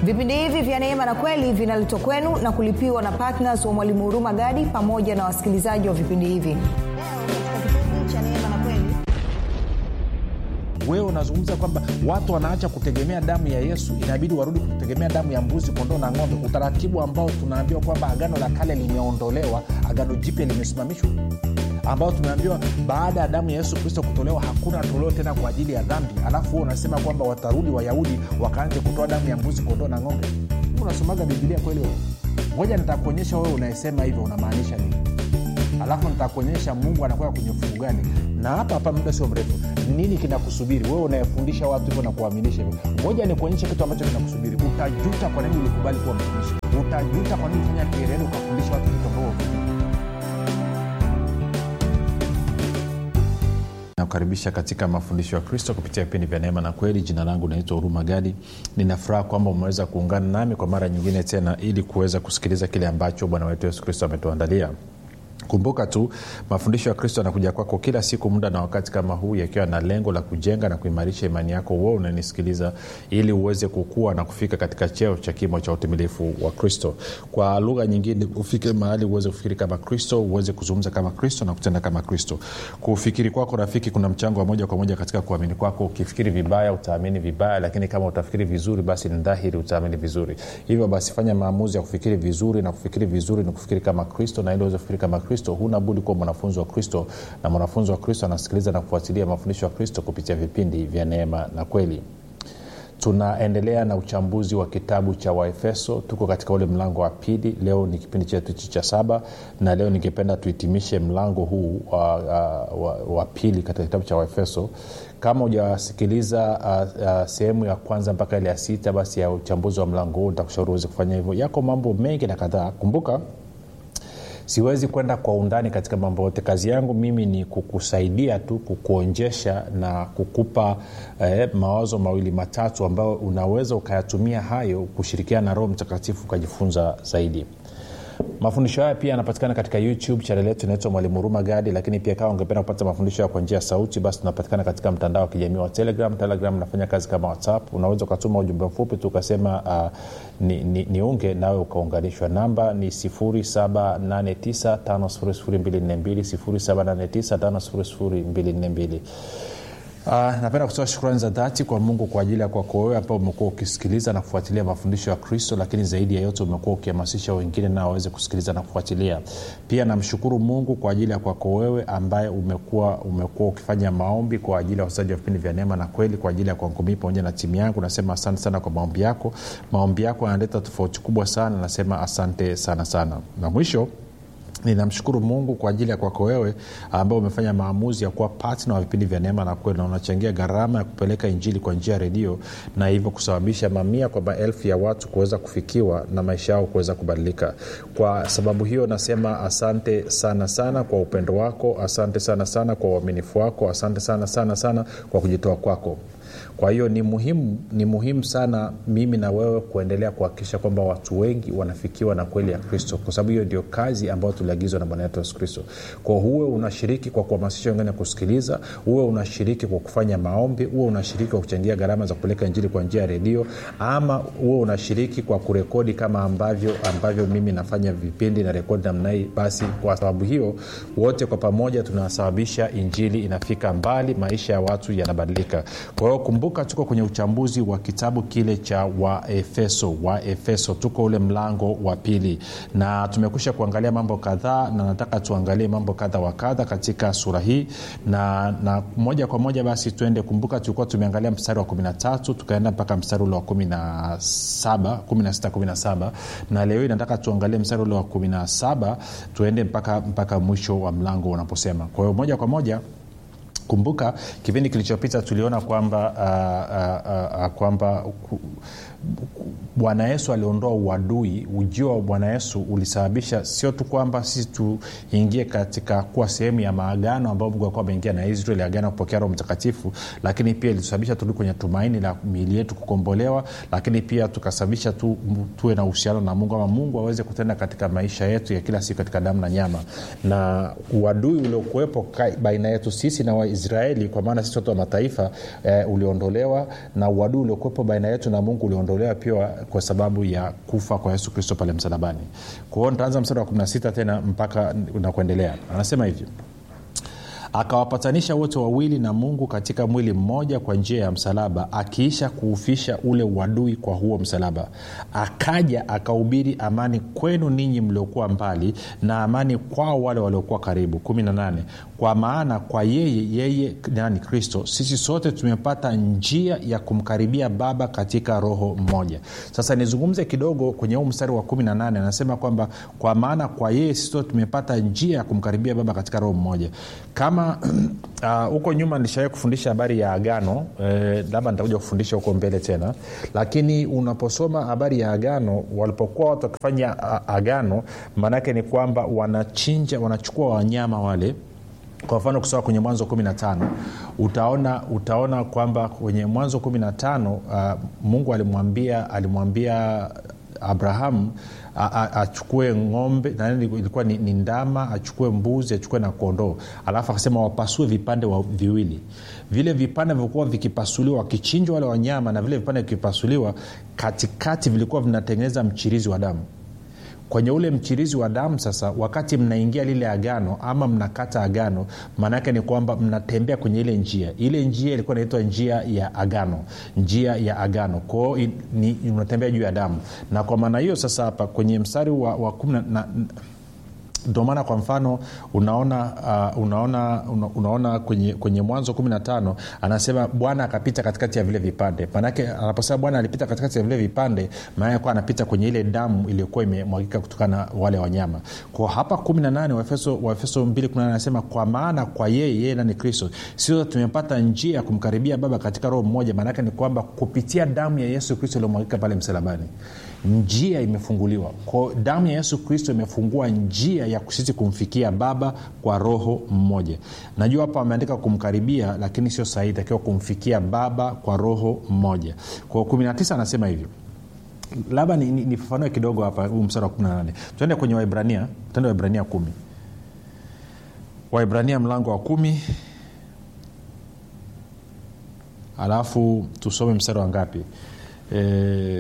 vipindi hivi vya neema na kweli vinaletwa kwenu na kulipiwa na ptns wa mwalimu huruma gadi pamoja na wasikilizaji wa vipindi hivi leo katika kipindi cha neema na kweli wewe unazungumza kwamba watu wanaacha kutegemea damu ya yesu inabidi warudi kutegemea damu ya mbuzi kondoo na ng'ombe utaratibu ambao tunaambiwa kwamba agano la kale limeondolewa agano jipya limesimamishwa ambao tumeambiwa baada ya damu ya yesu kristo kutolewa hakuna toleo tena kwa ajili ya dhambi alafu huo unasema kwamba watarudi wayahudi wakaanze kutoa damu ya mbuzi kondoo na ng'ombe unasomaga bibilia kweli wewe ngoja nitakuonyesha wewe unayesema hivyo unamaanisha nini alafu nitakuonyesha mungu anakwenda kwenye ufungu gani na hapa hapa muda sio mrefu nini kinakusubiri wewe unayefundisha watu hivyo na kuwaaminisha hivyo ngoja nikuonyeshe kitu ambacho kinakusubiri utajuta kwa nini ulikubali kuwa mtumishi utajuta kwa nini fanya kielele ukafundisha watu vitu ambavyo nakukaribisha katika mafundisho ya kristo kupitia vipindi vya neema na kweli jina langu naitwa huruma gadi ninafuraha kwamba umeweza kuungana nami kwa mara nyingine tena ili kuweza kusikiliza kile ambacho bwana wetu yesu kristo ametuandalia kumbuka tu mafundisho ya kristo yanakuja kwako kila siku muda na wakati kama huu yakiwa na lengo la kujenga na kuimarisha imani yako uo unanisikiliza ili uweze kukua na kufika katika cheo cha kimo cha utimilifu wa kristo kwa lugha nyingine ufike mahali uweze kufikiri kama kristo uweze kuzungumza kama kristo na kutenda kama kristo kufikiri kwako rafiki kuna mchango wa moja kwa moja katika kuamini kwako ukifikiri vibaya utaamini vibaya lakini kama utafikiri vizuri basi ni dhahiri utaamini vizuri hivyo basi fanya maamuzi ya kufikiri vizuri na kufikiri vizuri ni kufikiri kama kristo na ili uweze kufikiri kama kristo huna budi kuwa mwanafunzi wa kristo na mwanafunzi wa kristo anasikiliza na kufuatilia mafundisho ya kristo kupitia vipindi vya neema na kweli tunaendelea na uchambuzi wa kitabu cha waefeso tuko katika ule mlango wa pili leo ni kipindi chetu hichi cha saba na leo ningependa tuhitimishe mlango huu wa, wa, wa, wa pili katika kitabu cha waefeso kama hujasikiliza uh, uh, sehemu ya kwanza mpaka ile ya sita basi ya uchambuzi wa mlango huu nitakushauri uweze kufanya hivyo yako mambo mengi na kadhaa kumbuka siwezi kwenda kwa undani katika mambo yote kazi yangu mimi ni kukusaidia tu kukuonjesha na kukupa eh, mawazo mawili matatu ambayo unaweza ukayatumia hayo kushirikiana na roho mtakatifu ukajifunza zaidi mafundisho haya pia yanapatikana katika youtube chanel yetu inaitwa mwalimu huruma gadi lakini pia kama ungependa kupata mafundisho haya kwa njia ya sauti basi tunapatikana katika mtandao wa kijamii wa telegram telegram nafanya kazi kama whatsapp unaweza ukatuma ujumbe mfupi tu ukasema uh, ni, ni, niunge nawe ukaunganishwa namba ni 7895242 Uh, napenda kutoa shukrani za dhati kwa mungu kwa ajili ya kwako wewe ambao umekuwa ukisikiliza na kufuatilia mafundisho ya kristo lakini zaidi ya yote umekuwa ukihamasisha wengine nao waweze kusikiliza na kufuatilia pia namshukuru mungu kwa ajili ya kwako wewe ambaye umekuwa umekuwa ukifanya maombi kwa ajili ya wasaji wa vipindi vya neema na kweli kwa ajili ya kwangu mii pamoja na timu yangu nasema asante sana kwa maombi yako maombi yako yanaleta tofauti kubwa sana nasema asante sana sana na mwisho ninamshukuru mungu kwa ajili ya kwako wewe ambao umefanya maamuzi ya kuwa patna wa vipindi vya neema na kweli na unachangia gharama ya kupeleka injili kwa njia ya redio na hivyo kusababisha mamia kwa maelfu ya watu kuweza kufikiwa na maisha yao kuweza kubadilika kwa sababu hiyo nasema asante sana sana kwa upendo wako asante sana sana kwa uaminifu wako asante sana sana sana kwa kujitoa kwako kwa hiyo ni muhimu ni muhimu sana mimi na wewe kuendelea kuhakikisha kwamba watu wengi wanafikiwa na kweli ya kristo kwa sababu hiyo ndio kazi ambayo tuliagizwa na bwana wetu yesu kristo kwa huwe unashiriki kwa kuhamasisha wengine kusikiliza huwe unashiriki kwa kufanya maombi huwe unashiriki kwa kuchangia gharama za kupeleka injili kwa njia ya redio ama huwe unashiriki kwa kurekodi kama ambavyo ambavyo mimi nafanya vipindi na rekodi namna hii basi kwa sababu hiyo wote kwa pamoja tunasababisha injili inafika mbali maisha ya watu yanabadilika kwa hiyo kumbuka tuko kwenye uchambuzi wa kitabu kile cha waefeso waefeso tuko ule mlango wa pili na tumekusha kuangalia mambo kadhaa na nataka tuangalie mambo kadha wa kadha katika sura hii na, na moja kwa moja basi tuende kumbuka tulikuwa tumeangalia mstari wa 13 tukaenda mpaka mstari ule wa 17 16 17 na leo hii nataka tuangalie mstari ule wa 17 tuende mpaka, mpaka mwisho wa mlango unaposema kwa hiyo moja kwa moja kumbuka kipindi kilichopita tuliona kwamba uh, uh, uh, kwamba bwana yesu aliondoa uadui ujio wa bwana yesu ulisababisha sio tu kwamba sisi tuingie katika kuwa sehemu ya maagano ambayo mungu alikuwa ameingia na israeli agano kupokea roho mtakatifu lakini pia ilisababisha turudi kwenye tumaini la miili yetu kukombolewa lakini pia tukasababisha tu, tuwe na uhusiano na mungu ama mungu aweze kutenda katika maisha yetu ya kila siku katika damu na nyama na uadui uliokuwepo baina yetu sisi na waisraeli kwa maana sisi watu wa mataifa eh, uliondolewa na uadui uliokuwepo baina yetu na mungu uliondolewa pia kwa sababu ya kufa kwa yesu kristo pale msalabani kwa hiyo nitaanza mstari wa 16 tena mpaka na kuendelea anasema hivyo akawapatanisha wote wawili na mungu katika mwili mmoja kwa njia ya msalaba akiisha kuufisha ule uadui kwa huo msalaba akaja akahubiri amani kwenu ninyi mliokuwa mbali na amani kwao wale waliokuwa karibu 18 kwa maana kwa yeye yeye nani kristo sisi sote tumepata njia ya kumkaribia baba katika roho mmoja sasa nizungumze kidogo kwenye huu mstari wa 18 anasema kwamba kwa maana kwa yeye sisi sote tumepata njia ya kumkaribia baba katika roho mmoja kama huko uh, nyuma nilishawai kufundisha habari ya agano eh, labda nitakuja kufundisha huko mbele tena lakini unaposoma habari ya agano walipokuwa watu wakifanya agano maanaake ni kwamba wanachinja wanachukua wanyama wale kwa mfano kusoma kwenye mwanzo 15 utaona utaona kwamba kwenye mwanzo 15 uh, mungu alimwambia alimwambia abrahamu achukue ng'ombe nani ilikuwa ni, ni ndama achukue mbuzi achukue na kondoo alafu akasema wapasue vipande wa viwili vile vipande vilikuwa vikipasuliwa wakichinjwa wale wanyama na vile vipande vikipasuliwa katikati vilikuwa vinatengeneza mchirizi wa damu kwenye ule mchirizi wa damu sasa wakati mnaingia lile agano ama mnakata agano maanaake ni kwamba mnatembea kwenye ile njia ile njia ilikuwa inaitwa njia ya agano njia ya agano kwao unatembea juu ya damu na kwa maana hiyo sasa hapa kwenye mstari wa, wa kumi na ndio maana kwa mfano unaona uh, unaona una, unaona kwenye, kwenye mwanzo 15 anasema bwana akapita katikati ya vile vipande manake anaposema bwana alipita katikati ya vile vipande maanake kuwa anapita kwenye ile damu iliyokuwa imemwagika kutokana na wale wanyama kwa hapa 18 waefeso, waefeso 2 anasema kwa maana kwa yeye yeye nani kristo sio tumepata njia ya kumkaribia baba katika roho mmoja maanake ni kwamba kupitia damu ya yesu kristo iliyomwagika pale msalabani njia imefunguliwa kwa damu ya yesu kristo imefungua njia ya sisi kumfikia baba kwa roho mmoja najua hapa ameandika kumkaribia lakini sio sahihi takiwa kumfikia baba kwa roho mmoja kwa 19 anasema hivyo labda nifafanue ni, ni kidogo hapa huu msara wa 18 tuende kwenye waibrania tuende waibrania kumi waibrania mlango wa kumi alafu tusome mstari wa ngapi e,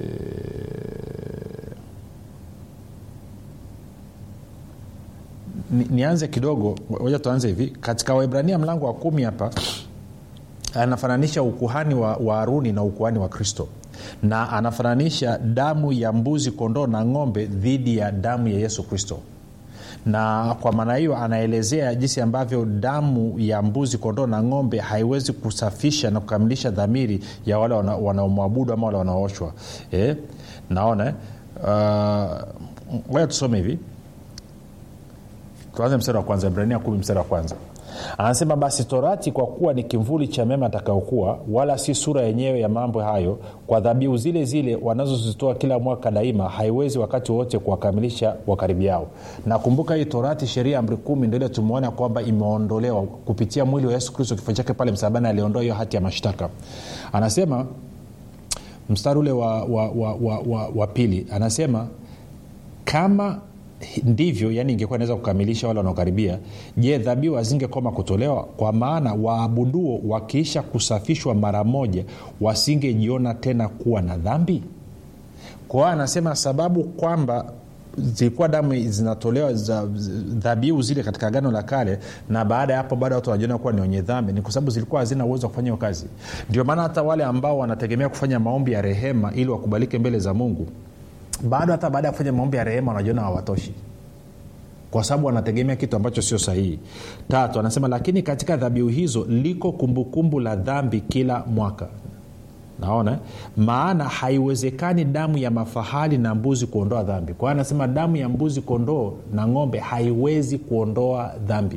ni, nianze kidogo moja tuanze hivi katika waibrania mlango wa kumi hapa anafananisha ukuhani wa, wa haruni na ukuhani wa kristo na anafananisha damu ya mbuzi kondoo na ng'ombe dhidi ya damu ya yesu kristo na kwa maana hiyo anaelezea jinsi ambavyo damu ya mbuzi kondoo na ng'ombe haiwezi kusafisha na kukamilisha dhamiri ya wale wanaomwabudu wana ama wale wanaoshwa eh? naona ngoja uh, tusome hivi tuanze mstari wa kwanza ibrania kumi mstari wa kwanza anasema basi torati kwa kuwa ni kimvuli cha mema atakaokuwa wala si sura yenyewe ya mambo hayo kwa dhabihu zile zile wanazozitoa kila mwaka daima haiwezi wakati wote kuwakamilisha wakaribiao nakumbuka hii torati sheria amri kumi ndo ile tumeona kwamba imeondolewa kupitia mwili wa yesu kristo kifo chake pale msalabani aliondoa hiyo hati ya mashtaka anasema mstari ule wa, wa, wa, wa, wa, wa pili anasema kama ndivyo yani ingekuwa inaweza kukamilisha wale wanaokaribia je dhabihu hazingekoma kutolewa kwa maana waabuduo wakiisha kusafishwa mara moja wasingejiona tena kuwa na dhambi kwa hiyo anasema sababu kwamba zilikuwa damu zinatolewa za dhabihu zile katika agano la kale na baada ya hapo baada watu wanajiona kuwa ni wenye dhambi ni kwa sababu zilikuwa hazina uwezo wa kufanya hiyo kazi ndio maana hata wale ambao wanategemea kufanya maombi ya rehema ili wakubalike mbele za mungu bado hata baada ya kufanya maombi ya rehema wanajiona hawatoshi kwa sababu wanategemea kitu ambacho sio sahihi tatu anasema lakini katika dhabihu hizo liko kumbukumbu kumbu la dhambi kila mwaka naona maana haiwezekani damu ya mafahali na mbuzi kuondoa dhambi kwa hiyo anasema damu ya mbuzi kondoo na ng'ombe haiwezi kuondoa dhambi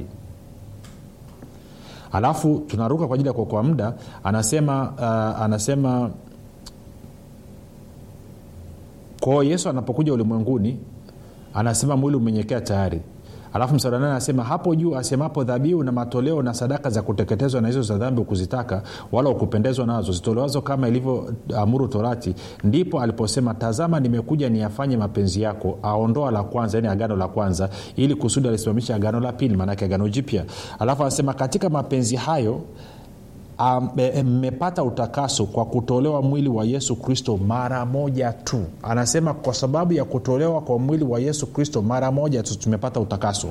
alafu tunaruka kwa ajili ya kuokoa muda anasema uh, anasema kwao yesu anapokuja ulimwenguni anasema mwili umenyekea tayari alafu msara nane anasema hapo juu asemapo dhabihu na matoleo na sadaka za kuteketezwa na hizo za dhambi ukuzitaka wala ukupendezwa nazo zitolewazo kama ilivyoamuru torati ndipo aliposema tazama nimekuja niyafanye mapenzi yako aondoa la kwanza yani agano la kwanza ili kusudi alisimamisha agano la pili maanake agano jipya alafu anasema katika mapenzi hayo mmepata um, utakaso kwa kutolewa mwili wa yesu kristo mara moja tu anasema kwa sababu ya kutolewa kwa mwili wa yesu kristo mara moja tu tumepata utakaso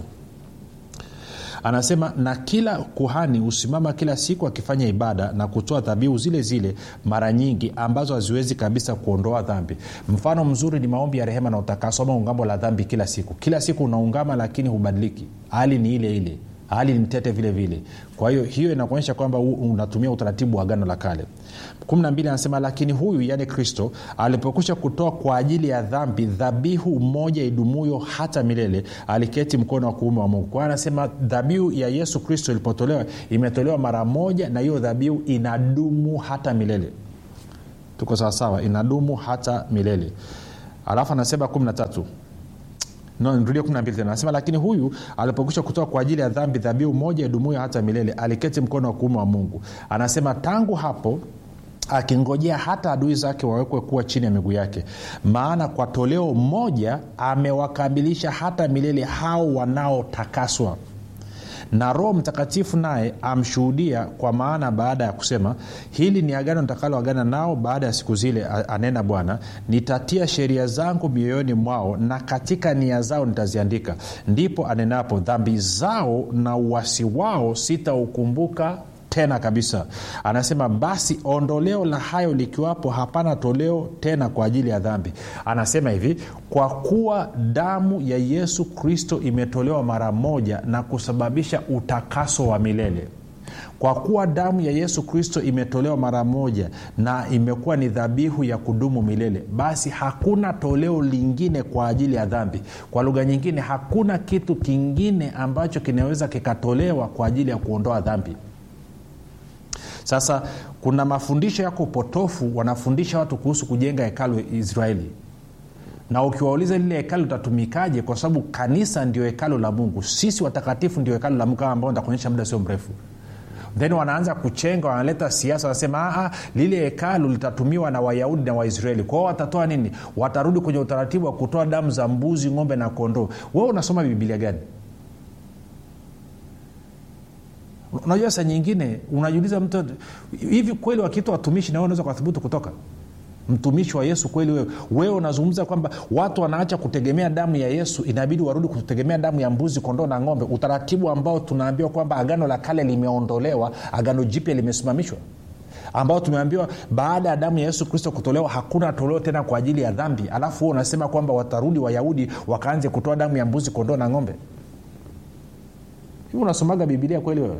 anasema na kila kuhani husimama kila siku akifanya ibada na kutoa dhabihu zile zile mara nyingi ambazo haziwezi kabisa kuondoa dhambi mfano mzuri ni maombi ya rehema na utakaso ama ungambo la dhambi kila siku kila siku unaungama lakini hubadiliki hali ni ile ile hali ni mtete vile vile kwa hiyo hiyo inakuonyesha kwamba unatumia utaratibu wa agano la kale 12 anasema lakini huyu yaani kristo alipokwisha kutoa kwa ajili ya dhambi dhabihu moja idumuyo hata milele aliketi mkono wa kuume wa mungu kwa hiyo anasema dhabihu ya yesu kristo ilipotolewa imetolewa mara moja na hiyo dhabihu inadumu hata milele tuko sawasawa inadumu hata milele alafu anasema 13 no, nirudie 12 tena anasema lakini huyu alipokwisha kutoa kwa ajili ya dhambi dhabihu moja idumuyo hata milele aliketi mkono wa kuume wa mungu anasema tangu hapo akingojea hata adui zake wawekwe kuwa chini ya miguu yake maana kwa toleo moja amewakamilisha hata milele hao wanaotakaswa na roho mtakatifu naye amshuhudia kwa maana baada ya kusema hili ni agano nitakaloagana nao baada ya siku zile anena bwana nitatia sheria zangu mioyoni mwao na katika nia zao nitaziandika ndipo anenapo dhambi zao na uwasi wao sitaukumbuka tena kabisa anasema basi ondoleo la hayo likiwapo hapana toleo tena kwa ajili ya dhambi anasema hivi kwa kuwa damu ya yesu kristo imetolewa mara moja na kusababisha utakaso wa milele kwa kuwa damu ya yesu kristo imetolewa mara moja na imekuwa ni dhabihu ya kudumu milele basi hakuna toleo lingine kwa ajili ya dhambi kwa lugha nyingine hakuna kitu kingine ambacho kinaweza kikatolewa kwa ajili ya kuondoa dhambi sasa kuna mafundisho yako potofu wanafundisha watu kuhusu kujenga hekalu israeli na ukiwauliza lile hekalu litatumikaje kwa sababu kanisa ndio hekalu la mungu sisi watakatifu ndio hekalu la mungu kama ambao nitakuonyesha muda sio mrefu then wanaanza kuchenga wanaleta siasa wanasema lile hekalu litatumiwa na wayahudi na waisraeli kwao watatoa nini watarudi kwenye utaratibu wa kutoa damu za mbuzi ng'ombe na kondoo wewe unasoma bibilia gani unajua saa nyingine unajiuliza mtu hivi kweli wakiitwa watumishi na unaweza ukathubutu kutoka mtumishi wa yesu kweli wewe wewe unazungumza kwamba watu wanaacha kutegemea damu ya yesu inabidi warudi kutegemea damu ya mbuzi kondoo na ng'ombe utaratibu ambao tunaambiwa kwamba agano la kale limeondolewa agano jipya limesimamishwa ambao tumeambiwa baada ya damu ya yesu kristo kutolewa hakuna toleo tena kwa ajili ya dhambi alafu huo unasema kwamba watarudi wayahudi wakaanze kutoa damu ya mbuzi kondoo na ng'ombe hivi unasomaga bibilia kweli wewe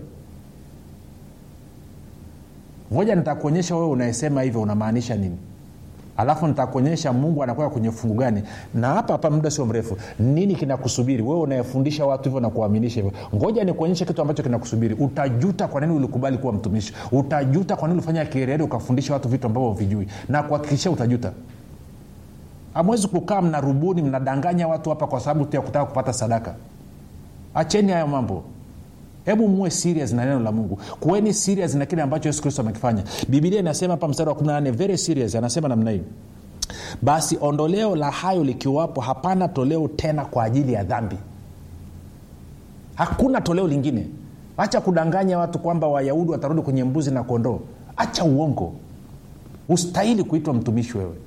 moja nitakuonyesha wewe unayesema hivyo unamaanisha nini alafu nitakuonyesha mungu anakwenda kwenye fungu gani na hapa hapa muda sio mrefu nini kinakusubiri wewe unayefundisha watu hivyo na kuwaaminisha hivyo ngoja nikuonyeshe kitu ambacho kinakusubiri utajuta kwa nini ulikubali kuwa mtumishi utajuta kwa nini ulifanya kireri ukafundisha watu vitu ambavyo vijui na kuhakikishia utajuta hamwezi kukaa mnarubuni mnadanganya watu hapa kwa sababu tu ya kutaka kupata sadaka acheni hayo mambo hebu muwe serious na neno la mungu kuweni serious na kile ambacho yesu kristo amekifanya bibilia inasema hapa mstari wa 18 very serious anasema namna hii basi ondoleo la hayo likiwapo hapana toleo tena kwa ajili ya dhambi hakuna toleo lingine hacha kudanganya watu kwamba wayahudi watarudi kwenye mbuzi na kondoo hacha uongo ustahili kuitwa mtumishi wewe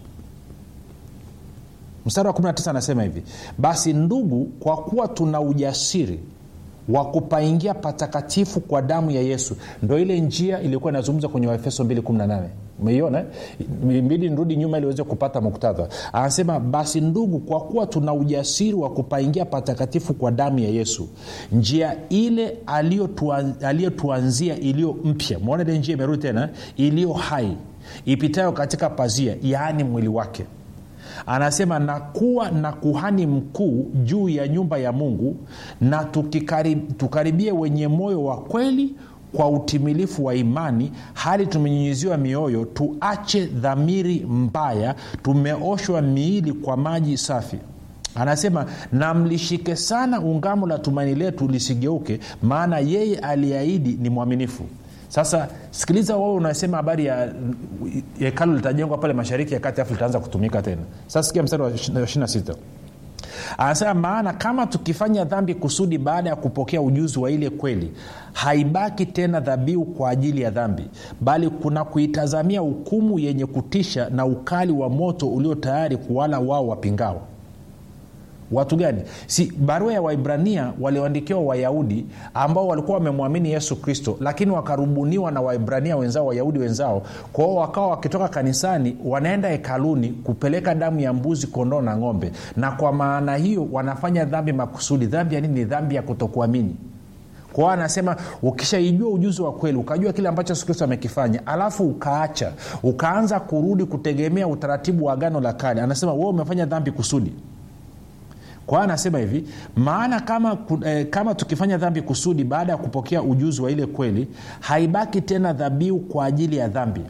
mstari wa 19 anasema hivi basi ndugu kwa kuwa tuna ujasiri wa kupaingia patakatifu kwa damu ya yesu ndo ile njia iliyokuwa inazungumza kwenye waefeso 218 umeiona mbidi nirudi nyuma ili uweze kupata muktadha anasema basi ndugu kwa kuwa tuna ujasiri wa kupaingia patakatifu kwa damu ya yesu njia ile aliyotuanzia iliyo mpya mwona ile njia imerudi tena iliyo hai ipitayo katika pazia yaani mwili wake anasema na kuwa na kuhani mkuu juu ya nyumba ya mungu na tukikarib, tukaribie wenye moyo wa kweli kwa utimilifu wa imani hali tumenyinyiziwa mioyo tuache dhamiri mbaya tumeoshwa miili kwa maji safi anasema na mlishike sana ungamo la tumaini letu lisigeuke maana yeye aliahidi ni mwaminifu sasa sikiliza wewe unasema habari ya hekalu litajengwa pale mashariki ya kati afu litaanza kutumika tena sasa sikia mstari wa 26 anasema maana kama tukifanya dhambi kusudi baada ya kupokea ujuzi wa ile kweli haibaki tena dhabihu kwa ajili ya dhambi bali kuna kuitazamia hukumu yenye kutisha na ukali wa moto ulio tayari kuwala wao wapingao watu gani si barua ya waibrania walioandikiwa wayahudi ambao walikuwa wamemwamini yesu kristo lakini wakarubuniwa na waibrania wenzao wayahudi wenzao kwao wakawa wakitoka kanisani wanaenda hekaluni kupeleka damu ya mbuzi kondoo na ng'ombe na kwa maana hiyo wanafanya dhambi makusudi dhambi ya nini ni dhambi ya kutokuamini kwao anasema ukishaijua ujuzi wa kweli ukajua kile ambacho yesu kristo amekifanya alafu ukaacha ukaanza kurudi kutegemea utaratibu wa agano la kale anasema wewe umefanya dhambi kusudi kwa anasema hivi maana kama, eh, kama tukifanya dhambi kusudi baada ya kupokea ujuzi wa ile kweli haibaki tena dhabihu kwa ajili ya dhambi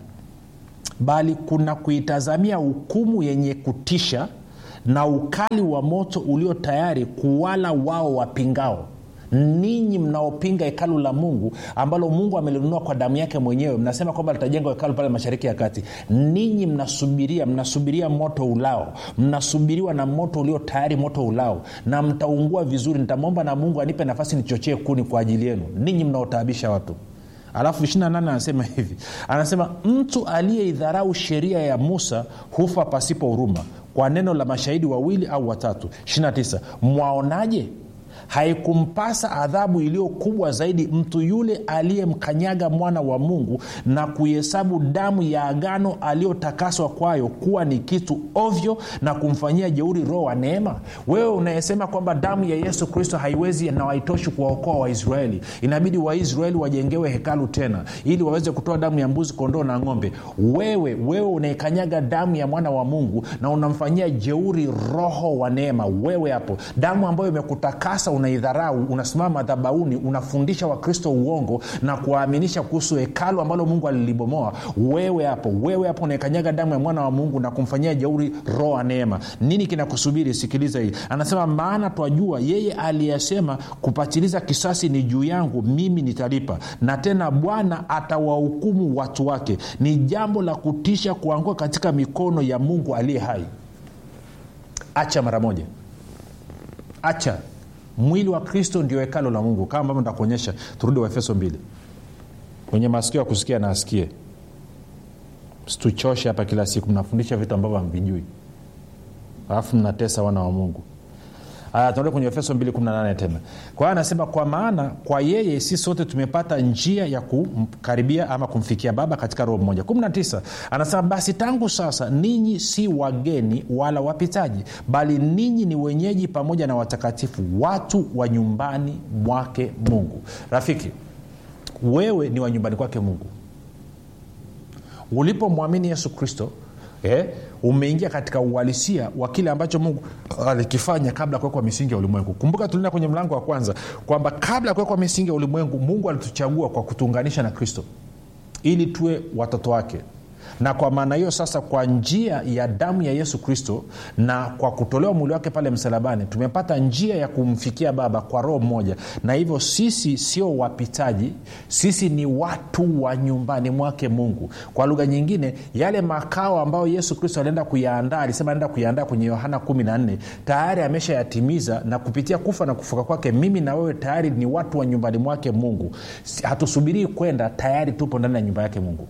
bali kuna kuitazamia hukumu yenye kutisha na ukali wa moto ulio tayari kuwala wao wapingao ninyi mnaopinga hekalu la mungu ambalo mungu amelinunua kwa damu yake mwenyewe mnasema kwamba litajengwa hekalu pale mashariki ya kati ninyi mnasubiria mnasubiria moto ulao mnasubiriwa na moto ulio tayari moto ulao na mtaungua vizuri nitamwomba na mungu anipe nafasi nichochee kuni kwa ajili yenu ninyi mnaotaabisha watu alafu 28 anasema hivi anasema mtu aliyeidharau sheria ya musa hufa pasipo huruma kwa neno la mashahidi wawili au watatu 29 mwaonaje haikumpasa adhabu iliyo kubwa zaidi mtu yule aliyemkanyaga mwana wa mungu na kuihesabu damu ya agano aliyotakaswa kwayo kuwa ni kitu ovyo na kumfanyia jeuri roho wa neema wewe unayesema kwamba damu ya yesu kristo haiwezi na haitoshi kuwaokoa waisraeli inabidi waisraeli wajengewe hekalu tena ili waweze kutoa damu ya mbuzi kondoo na ng'ombe wewe wewe unaikanyaga damu ya mwana wa mungu na unamfanyia jeuri roho wa neema wewe hapo damu ambayo imekutakasa unaidharau unasimama madhabauni unafundisha wakristo uongo na kuwaaminisha kuhusu hekalu ambalo mungu alilibomoa wewe hapo wewe hapo unaikanyaga damu ya mwana wa mungu na kumfanyia jeuri roho wa neema nini kinakusubiri sikiliza hii anasema maana twajua yeye aliyesema kupatiliza kisasi ni juu yangu mimi nitalipa na tena bwana atawahukumu watu wake ni jambo la kutisha kuanguka katika mikono ya mungu aliye hai acha mara moja acha mwili wa kristo ndio hekalo la mungu kama ambavyo ntakuonyesha turudi waefeso mbili kwenye masikio ya kusikia na asikie situchoshe hapa kila siku mnafundisha vitu ambavyo hamvijui alafu mnatesa wana wa mungu tunarudi kwenye efeso 218 tena kwa hiyo anasema kwa maana kwa yeye si sote tumepata njia ya kumkaribia ama kumfikia baba katika roho mmoja 19 anasema basi tangu sasa ninyi si wageni wala wapitaji bali ninyi ni wenyeji pamoja na watakatifu watu wa nyumbani mwake mungu rafiki wewe ni wa nyumbani kwake mungu ulipomwamini yesu kristo eh, umeingia katika uhalisia wa kile ambacho mungu alikifanya kabla ya kuwekwa misingi ya ulimwengu kumbuka tulienda kwenye mlango wa kwanza kwamba kabla ya kuwekwa misingi ya ulimwengu mungu alituchagua kwa kutuunganisha na kristo ili tuwe watoto wake na kwa maana hiyo sasa kwa njia ya damu ya yesu kristo na kwa kutolewa mwili wake pale msalabani tumepata njia ya kumfikia baba kwa roho mmoja na hivyo sisi sio wapitaji sisi ni watu wa nyumbani mwake mungu kwa lugha nyingine yale makao ambayo yesu kristo alienda kuyaandaa alisema anaenda kuyaandaa kwenye yohana 14 tayari ameshayatimiza na kupitia kufa na kufuka kwake mimi na wewe tayari ni watu wa nyumbani mwake mungu hatusubirii kwenda tayari tupo ndani ya nyumba yake mungu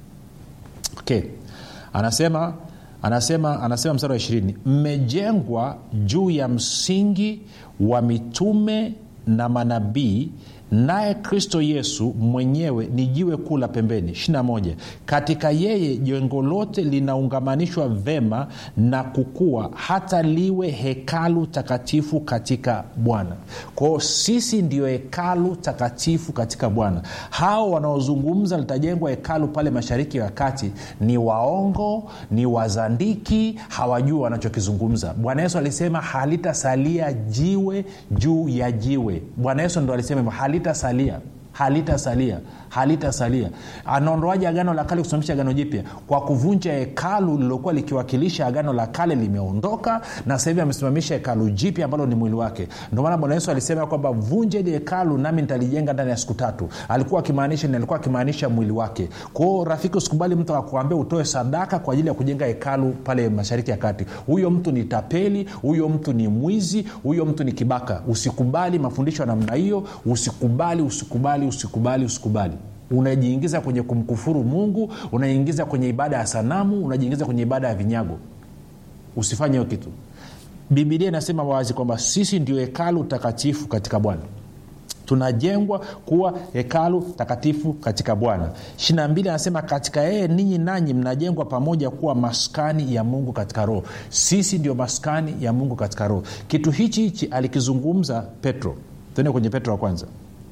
okay. anasema anasema anasema mstari wa ishirini mmejengwa juu ya msingi wa mitume na manabii naye kristo yesu mwenyewe ni jiwe kuu la pembeni 21 katika yeye jengo lote linaungamanishwa vema na kukua hata liwe hekalu takatifu katika bwana kwao sisi ndio hekalu takatifu katika bwana hao wanaozungumza litajengwa hekalu pale mashariki ya kati ni waongo ni wazandiki hawajui wanachokizungumza bwana yesu alisema halitasalia jiwe juu ya jiwe bwana yesu ndo alisema hivyo halitasalia halitasalia halitasalia anaondoaje agano la kale kusimamisha agano jipya kwa kuvunja hekalu lilokuwa likiwakilisha agano la kale limeondoka na sasa hivi amesimamisha hekalu jipya ambalo ni mwili wake ndio maana bwana yesu alisema kwamba vunje ili hekalu nami nitalijenga ndani ya siku tatu alikuwa akimaanisha alikuwa akimaanisha mwili wake kwao rafiki usikubali mtu akuambia utoe sadaka kwa ajili ya kujenga hekalu pale mashariki ya kati huyo mtu ni tapeli huyo mtu ni mwizi huyo mtu ni kibaka usikubali mafundisho ya namna hiyo usikubali usikubali usikubali usikubali unajiingiza kwenye kumkufuru mungu unajiingiza kwenye ibada ya sanamu unajiingiza kwenye ibada ya vinyago usifanye hiyo kitu bibilia inasema wazi kwamba sisi ndio hekalu takatifu katika bwana tunajengwa kuwa hekalu takatifu katika bwana ishirina mbili anasema katika yeye ninyi nanyi mnajengwa pamoja kuwa maskani ya mungu katika roho sisi ndio maskani ya mungu katika roho kitu hichi hichi alikizungumza petro tende kwenye petro wa kwanza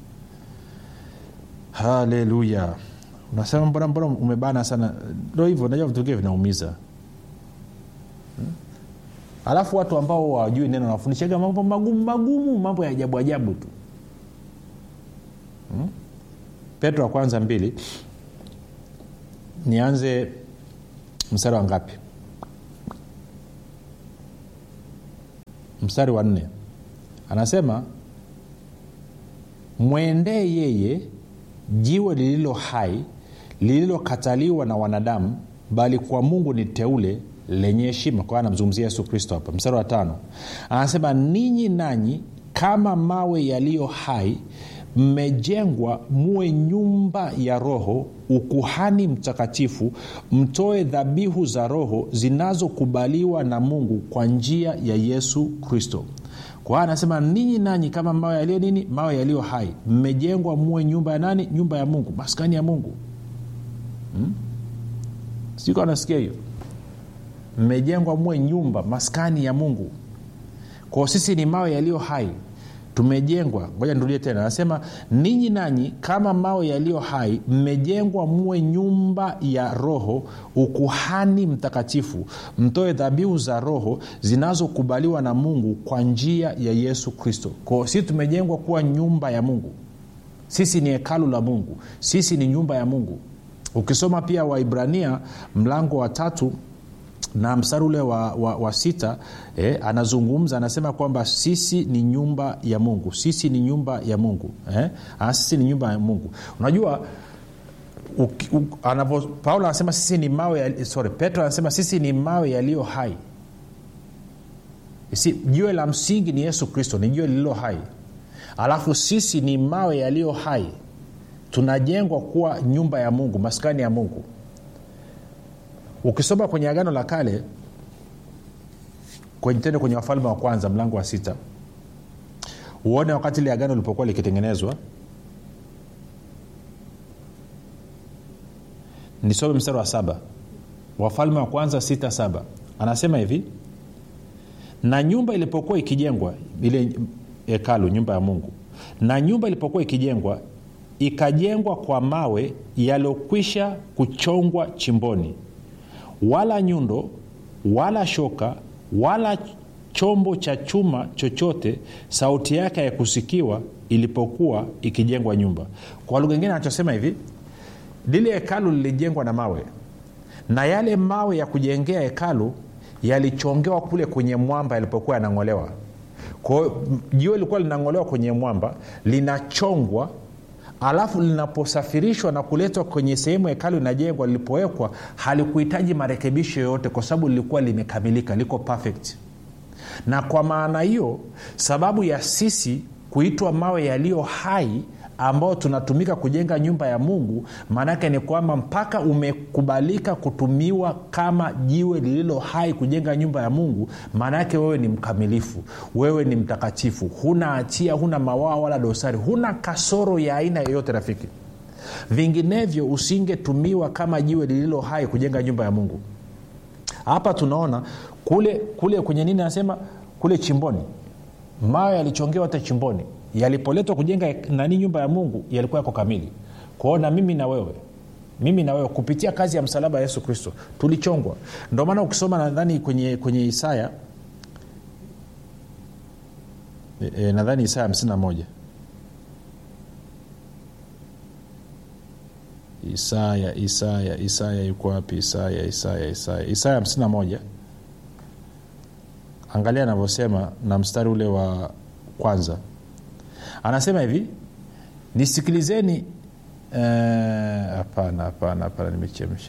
haleluya unasema mbona mbona umebana sana ndo hivyo najua vitu vingine vinaumiza hmm? alafu watu ambao wajui neno wanafundishaga mambo magumu magumu mambo ya ajabu ajabu tu hmm? petro wa kwanza mbili nianze mstari wa ngapi mstari wa nne anasema mwendee yeye jiwe lililo hai lililokataliwa na wanadamu bali kwa mungu ni teule lenye heshima kwa anamzungumzia yesu kristo hapa mstari wa tano anasema ninyi nanyi kama mawe yaliyo hai mmejengwa muwe nyumba ya roho ukuhani mtakatifu mtoe dhabihu za roho zinazokubaliwa na mungu kwa njia ya yesu kristo kwa hiyo anasema ninyi nanyi kama mawe yaliyo nini mawe yaliyo hai mmejengwa muwe nyumba ya nani nyumba ya mungu maskani ya mungu hmm? siko anasikia hiyo mmejengwa muwe nyumba maskani ya mungu kwao sisi ni mawe yaliyo hai tumejengwa ngoja nirudie tena anasema ninyi nanyi kama mawe yaliyo hai mmejengwa muwe nyumba ya roho ukuhani mtakatifu mtoe dhabihu za roho zinazokubaliwa na mungu kwa njia ya yesu kristo kwao sisi tumejengwa kuwa nyumba ya mungu sisi ni hekalu la mungu sisi ni nyumba ya mungu ukisoma pia waibrania mlango wa tatu na mstari ule wa, wa, wa sita eh, anazungumza anasema kwamba sisi ni nyumba ya mungu sisi ni nyumba ya mungu eh? Ana, sisi ni nyumba ya mungu unajua paulo anasema sisi ni mawe ya, sorry petro anasema sisi ni mawe yaliyo hai si jiwe la msingi ni yesu kristo ni jiwe lililo hai alafu sisi ni mawe yaliyo hai tunajengwa kuwa nyumba ya mungu maskani ya mungu ukisoma kwenye agano la kale kwenye tende kwenye wafalme wa kwanza mlango wa sita uone wakati ile agano lilipokuwa likitengenezwa nisome mstari wa saba wafalme wa kwanza sita saba anasema hivi na nyumba ilipokuwa ikijengwa ile hekalu nyumba ya mungu na nyumba ilipokuwa ikijengwa ikajengwa kwa mawe yaliyokwisha kuchongwa chimboni wala nyundo wala shoka wala chombo cha chuma chochote sauti yake ya kusikiwa ilipokuwa ikijengwa nyumba kwa lugha ingine anachosema hivi lile hekalu lilijengwa na mawe na yale mawe ya kujengea hekalu yalichongewa kule kwenye mwamba yalipokuwa yanang'olewa kwao jiwe lilikuwa linang'olewa kwenye mwamba linachongwa alafu linaposafirishwa na kuletwa kwenye sehemu hekalu inajengwa lilipowekwa halikuhitaji marekebisho yoyote kwa sababu lilikuwa limekamilika liko perfect na kwa maana hiyo sababu ya sisi kuitwa mawe yaliyo hai ambao tunatumika kujenga nyumba ya mungu maanaake ni kwamba mpaka umekubalika kutumiwa kama jiwe lililo hai kujenga nyumba ya mungu maana yake wewe ni mkamilifu wewe ni mtakatifu huna hatia huna mawaa wala dosari huna kasoro ya aina yoyote rafiki vinginevyo usingetumiwa kama jiwe lililo hai kujenga nyumba ya mungu hapa tunaona kule kule kwenye nini anasema kule chimboni mawe yalichongewa hata chimboni yalipoletwa kujenga nani nyumba ya mungu yalikuwa yako kamili kwao na mimi na wewe mimi na wewe kupitia kazi ya msalaba ya yesu kristo tulichongwa ndio maana ukisoma nadhani kwenye, kwenye isaya e, e, nadhani isaya 51 isaya isaya isaya yuko wapi isaya isaya isaya isaya hamsini na moja angalia anavyosema na mstari ule wa kwanza anasema hivi nisikilizeni hapana uh, hapana hapana nimechemsha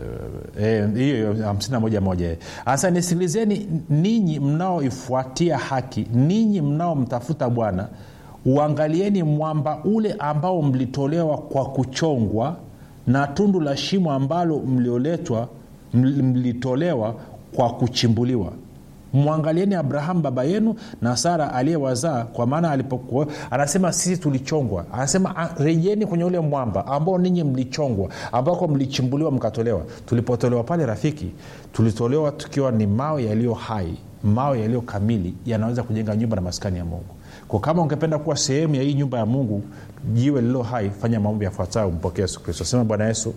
hiyo eh, hamsini na moja moja eh. hasa nisikilizeni ninyi mnaoifuatia haki ninyi mnaomtafuta bwana uangalieni mwamba ule ambao mlitolewa kwa kuchongwa na tundu la shimo ambalo mlioletwa mlitolewa kwa kuchimbuliwa mwangalieni abrahamu baba yenu na sara aliyewazaa kwa maana alipokuwa anasema sisi tulichongwa anasema rejeni kwenye ule mwamba ambao ninyi mlichongwa ambako mlichimbuliwa mkatolewa tulipotolewa pale rafiki tulitolewa tukiwa ni mawe yaliyo hai mawe yaliyo kamili yanaweza kujenga nyumba na maskani ya mungu kwa kama ungependa kuwa sehemu ya hii nyumba ya mungu jiwe lililo hai fanya maombi yafuatayo mpokee yesu kristo sema bwana yesu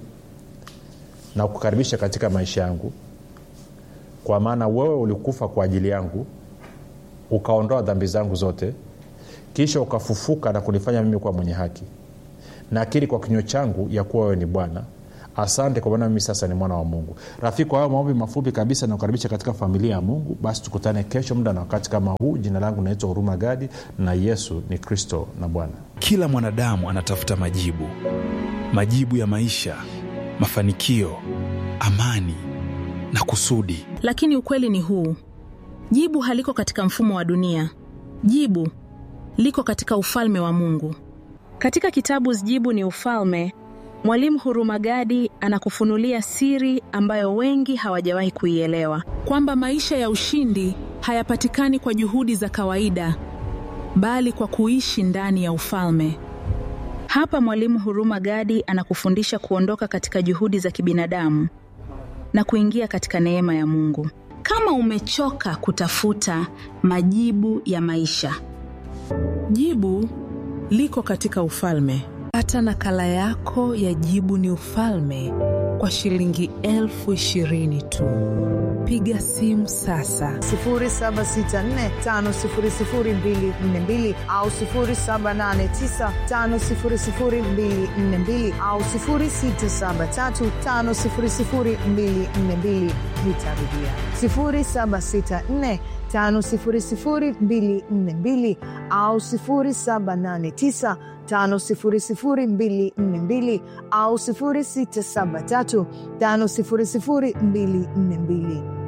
na kukaribisha katika maisha yangu kwa maana wewe ulikufa kwa ajili yangu ukaondoa dhambi zangu zote kisha ukafufuka na kunifanya mimi kuwa mwenye haki nakiri kwa kinywa changu ya kuwa wewe ni bwana asante kwa maana mimi sasa ni mwana wa mungu rafiki kwa hayo maombi mafupi kabisa nakukaribisha katika familia ya mungu basi tukutane kesho muda na wakati kama huu jina langu naitwa huruma gadi na yesu ni kristo na bwana kila mwanadamu anatafuta majibu majibu ya maisha mafanikio amani na kusudi lakini ukweli ni huu jibu haliko katika mfumo wa dunia jibu liko katika ufalme wa mungu katika kitabu jibu ni ufalme mwalimu hurumagadi anakufunulia siri ambayo wengi hawajawahi kuielewa kwamba maisha ya ushindi hayapatikani kwa juhudi za kawaida bali kwa kuishi ndani ya ufalme hapa mwalimu huruma gadi anakufundisha kuondoka katika juhudi za kibinadamu na kuingia katika neema ya mungu kama umechoka kutafuta majibu ya maisha jibu liko katika ufalme pata nakala yako ya jibu ni ufalme kwa shilingi elfu ishirini tu piga simu sasa 7645242 au 7895242 au 6735242 nitarudia 764 5242 au 789 5242 au 673 5242